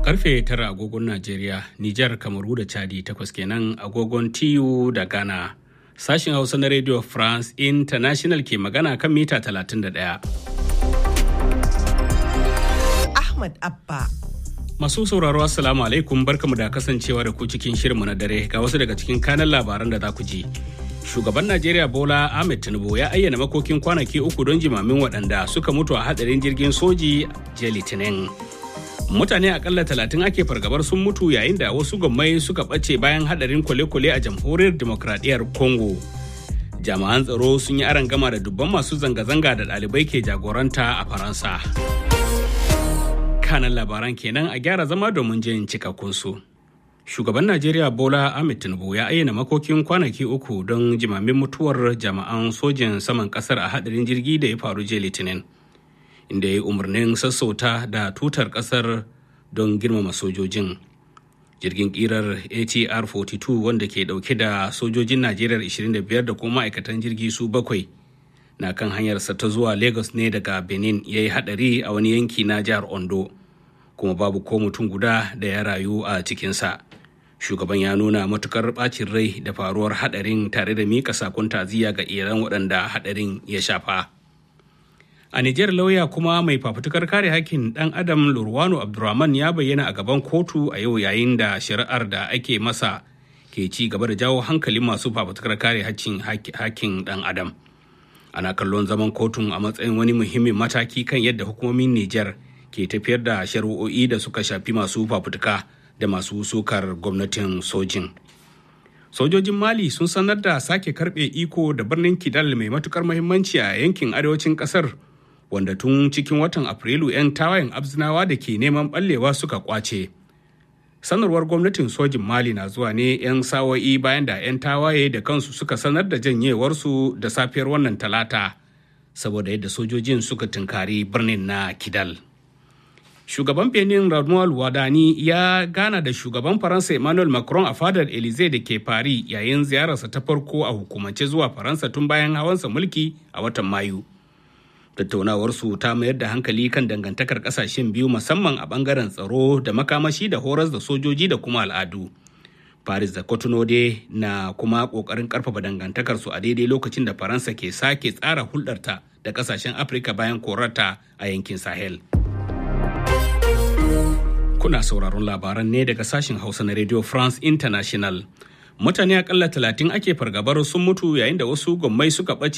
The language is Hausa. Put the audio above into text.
Karfe tara agogon Najeriya, Nijar, Kamaru da Chadi takwas kenan agogon TU da Ghana. Sashen Hausa na Radio France International ke magana kan mita 31. Ahmad Abba. Masu sauraro Assalamu alaikum barkamu da kasancewa da ku cikin shirinmu na dare ga wasu daga cikin kanan labaran da za ku ji. Shugaban Najeriya Bola Ahmed Tinubu ya ayyana makokin kwanaki uku don jimamin waɗanda suka mutu a hadarin jirgin soji jiya Litinin. Mutane akalla talatin ake fargabar sun mutu yayin da wasu gwammai suka ɓace bayan hadarin kwale-kwale a jamhuriyar demokradiyyar Congo. Jami'an tsaro sun yi aron gama da dubban masu zanga-zanga da ɗalibai ke jagoranta a Faransa. kanan labaran kenan a gyara zama domin jin cikakkunsu. Shugaban Najeriya Bola Ahmed Tinubu ya ayyana makokin kwanaki uku don jimamin mutuwar jama'an sojin saman kasar a hadarin jirgi da ya faru jiya Litinin, inda ya yi umarnin sassauta da tutar kasar don girmama sojojin. Jirgin kirar ATR 42 wanda ke dauke da sojojin Najeriya 25 da kuma ma'aikatan jirgi su bakwai na kan hanyarsa ta zuwa Lagos ne daga Benin ya yi hadari a wani yanki na jihar Ondo. kuma babu ko mutum guda da ya rayu a cikinsa shugaban ya nuna matukar bacin rai da faruwar hadarin tare da mika sakon taziya ga iran waɗanda hadarin ya shafa a nijar lauya kuma mai fafutukar kare hakkin ɗan adam lurwano abdurrahman ya bayyana a gaban kotu a yau yayin da shari'ar da ake masa ke ci gaba da jawo hankalin masu fafutukar kare hakkin ɗan adam ana kallon zaman kotun a matsayin wani muhimmin mataki kan yadda hukumomin nijar ke tafiyar da shari'o'i da suka shafi masu fafutuka da masu sukar gwamnatin sojin. Sojojin Mali sun sanar da sake karbe iko da birnin Kidal mai matukar muhimmanci a yankin arewacin kasar wanda tun cikin watan Afrilu 'yan tawayen abzinawa da ke neman ɓallewa suka kwace. Sanarwar gwamnatin sojin Mali na zuwa ne 'yan sawo'i bayan da 'yan tawaye da kansu suka sanar da janyewarsu da safiyar wannan talata saboda yadda sojojin suka tunkari birnin na Kidal. shugaban benin ramuwal wadani ya gana da shugaban faransa emmanuel macron a fadar elize da ke paris yayin ziyararsa ta farko a hukumance zuwa faransa tun bayan hawansa mulki a watan mayu tattaunawarsu ta mayar da hankali kan dangantakar kasashen biyu musamman a bangaren tsaro da makamashi da horas da sojoji da kuma al'adu paris da cotonou dai na kuma kokarin karfafa dangantakarsu a daidai lokacin da faransa ke sake tsara hulɗarta da kasashen afirka bayan korarta a yankin sahel Kuna sauraron labaran ne daga sashen Hausa na Radio France International. Mutane akalla talatin ake fargabar sun mutu yayin da wasu gwammai suka ɓace